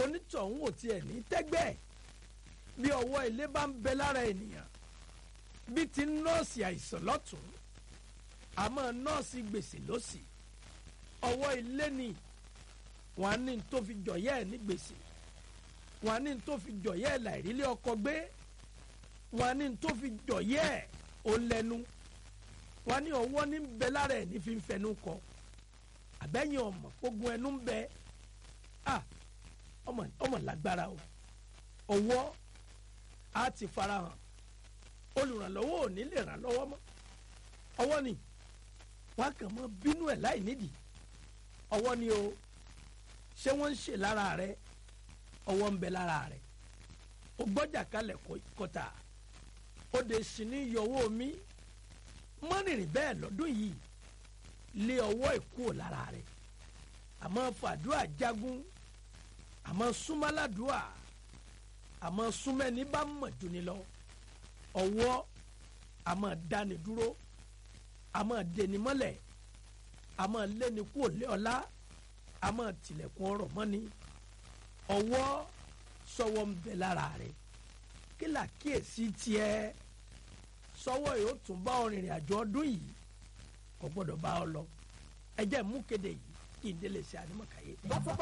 onítọ̀hún ò tiẹ̀ ní tẹ́gbẹ́ bí ọwọ́ ilé bá ń bẹ lára ènìyàn bí ti nọ́ọ̀sì àìsàn lọ́tún àmọ́ nọ́ọ̀sì gbèsè lọ́sì ọwọ́ ilé ni wọn á ní tó fi jọ̀yẹ́ ẹ̀ ní gbèsè wọn á ní tó fi jọ̀yẹ́ ẹ̀ láìrílé ọkọ gbé wọn á ní tó fi jọ̀yẹ́ ẹ̀ ó lẹ́nu wọn á ní ọwọ́ ní bẹ lára ẹ̀ ní fi ń fẹnu kọ àbẹ́yìn ọmọ gbógun ẹnu ń bẹ ah ọmọ ọmọ lágbára o ọwọ́ á ti farahàn olùrànlọ́wọ́ ò ní lè ràn lọ́wọ́ mọ́ ọwọ́ ni wọn kàn mọ́ bínú ẹ̀ láì nídìí ọwọ́ ni o ṣé wọ́n ń ṣe lára rẹ ọwọ́ ń bẹ lára rẹ o gbọ́jà kalẹ̀ kọta o de sì ní yọwọ́ mi mọ́nìrìn bẹ́ẹ̀ lọ́dún yìí lé ọwọ́ ìkú lára rẹ àmọ́ fàdúrà jagun àmọ́ súnmọ́ládùá àmọ́ súnmẹ́ni bá mọ̀ jù ni lọ ọwọ́ àmọ́ dáni dúró àmọ́ deni mọ́lẹ̀ àmọ́ lẹ́ni kú òlé ọlá àmọ́ tilẹ̀kùn ọ̀rọ̀ mọ́ni ọwọ́ sọwọ́ ń bẹ lára rẹ̀ kí làkíyèsí tiẹ̀ sọwọ́ yóò tún bá ọ rìnrìn àjò ọdún yìí kò gbọ́dọ̀ bá ọ lọ ẹ jẹ́ mú kéde yìí kí n délé sí ànímọ̀káyé.